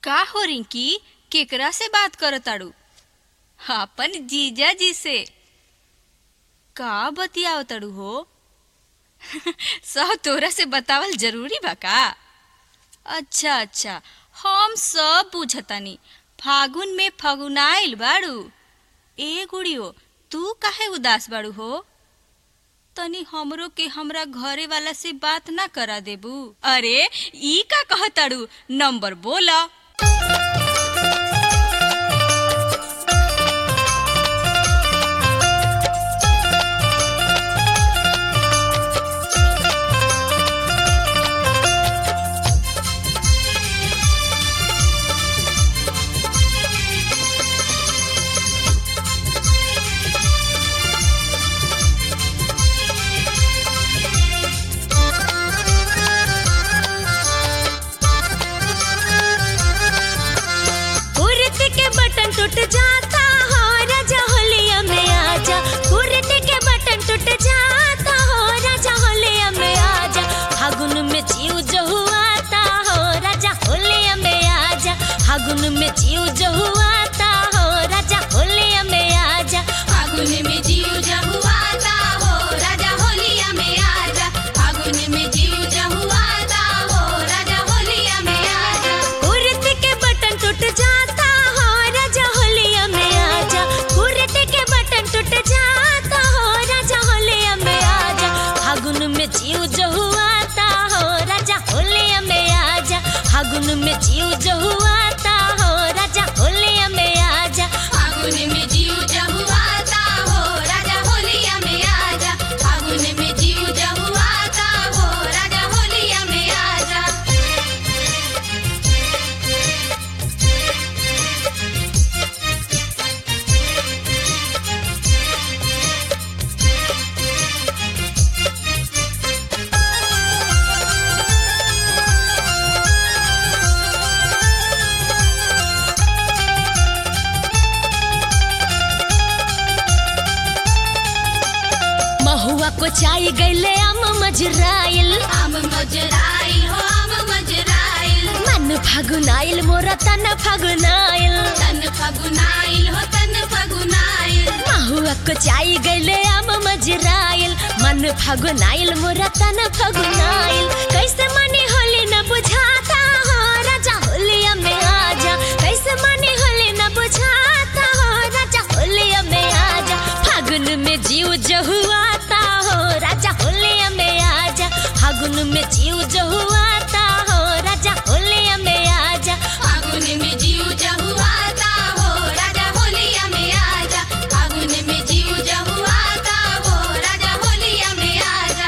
का हो रिंकी केकरा से बात करताड़ू अपन जीजा जी से का बतियाव तड़ू हो सब तोरा से बतावल जरूरी बा का अच्छा अच्छा हम सब पूछतानी फागुन में फगुनाइल बाड़ू ए गुड़ियो तू काहे उदास बाड़ू हो तनी हमरो के हमरा घरे वाला से बात ना करा देबू अरे ई का कहताड़ू नंबर बोला कुर्ती के बटन टूट जाता हो राजा होलिया में आजा कुर्ती के बटन टूट जाता हो राजा होलिया में आजा फागुन में जीव जो हुआता हो राजा होलिया में आजा फागुन में जीव जो हुआता हो राजा होलिया में आजा फागुन में जीव जहुआता हो राजा होलिया में आजा फागुन में जीव जहुआता हो राजा होलिया में आजा कुर्ती के बटन टूट जाता हो राजा होलिया में आजा कुर्ती के बटन टूट जाता हो राजा होलिया में आजा फागुन में जीव जो हुआता हो राजा होलिया में आजा फागुन में जीव जो हुआता हो राजा होलिया में आजा फागुन में जीव जहुआता हो राजा होलिया में आजा फागुन में जीव जहुआता हो राजा होलिया में आजा महुआ को चाय गैले आम मजराइल आम मजराइल हो आम मजराइल मन फागुनाइल मोरा तन फागुनाइल तन फगुनाइल हो तन फगुनाइल महुआ को चाय गैले आम मजराइल मन फागुनाइल मोरा तन फागुनाइल कैसे मनी होली न बुझाता हो राजा होलिया में आजा कैसे मनी होली न बुझाता हो राजा होलिया में आजा फागुन में जीव जहुआता हो राजा होलिया में आजा फागुन में जीव जहुआता हो राजा होलिया में आजा फागुन में जीव जहुआता हो राजा होलिया में आजा फागुन में जीव जहुआता हो राजा होलिया में आजा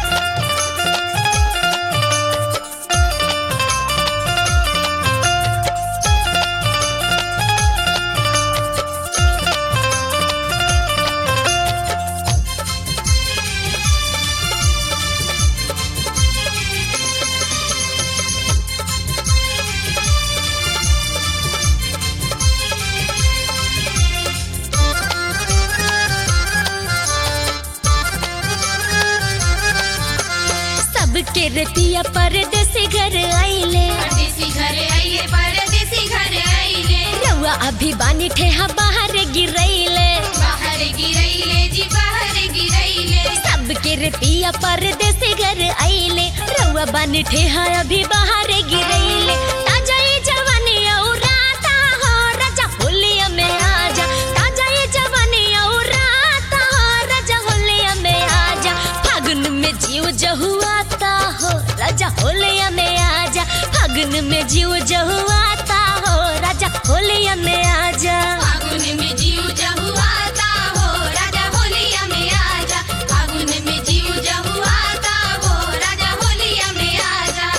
सबके रतिया परदेसी घर आइले परदेसी घरे आइले परदेसी घरे आइले रउआ अभी बानी ठेहा बाहर गिरैले बाहर गिरैले जी बाहर गिरैले सबके रतिया परदेसी घर आइले रउआ बानी ठेहा अभी बाहर गिरैले ताजा ये जवानी औराता हो राजा होलिया में आजा ताजा ये जवानी औराता हो राजा होलिया में आजा फागुन में जीव जहुआता हो राजा होलिया में आजा फागुन में जीव जहुआता हो राजा होलिया में आजा फागुन में जीव जहुआता हो राजा होलिया में आजा फागुन में जीव जहुआता हो राजा होलिया में आजा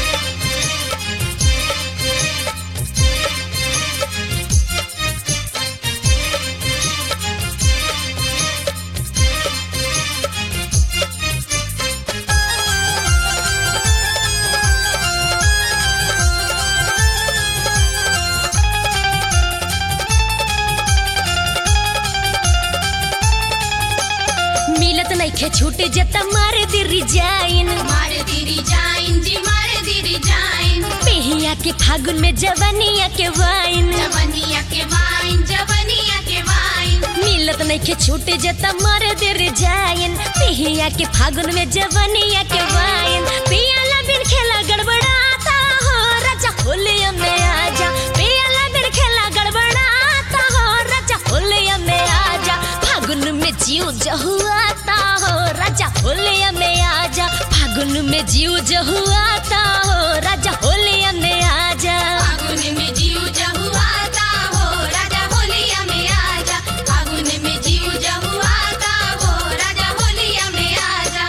मिलत नइखे छूट जता मार दी रिजाइन मार दिरी जाइन जी मार दिरी जाइन पिहिया के फागुन में जवनिया के वाइन जवनिया के वाइन जवनिया के वाइन मिलत नहीं के छूटे जता मर देर जायन पिहिया के फागुन में जवनिया के वाइन पियाला बिन खेला गड़बड़ाता हो राजा होलिया में आजा पियाला बिन खेला गड़बड़ाता हो राजा होलिया में आजा फागुन में जीव जहुआता हो राजा होलिया में आजा फागुन में जीव जहुआता हो राजा होलिया में आजा फागुन में जीव जहुआता हो राजा होलिया में आजा फागुन में जीव जहुआता हो राजा होलिया में आजा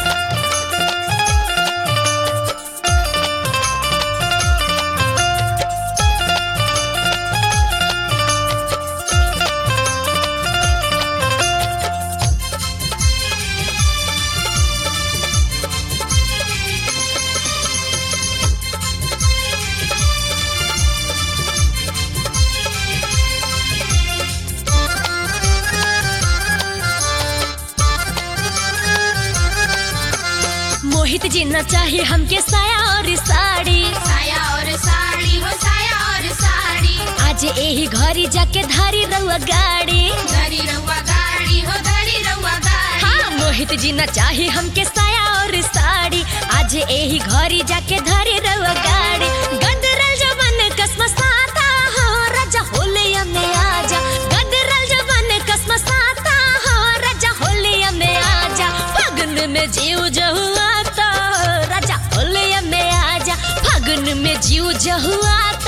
मोहित जी न चाहे हमके साया और साड़ी साया और साड़ी हो साया और साड़ी आज यही घरी जाके धारी रहुआ गाड़ी धरी रउआ गाड़ी हो धरी रउआ गाड़ी हाँ मोहित जी न चाहे हमके साया और साड़ी आज यही घरी जाके धारी रहुआ गाड़ी गदरल जवन कसम साता हो राजा होलिया में आजा गदरल जवन कसम साता हो राजा होलिया में आजा फागुन में जीव जहुआता हो राजा होलिया में आजा फागुन में जीव जहुआता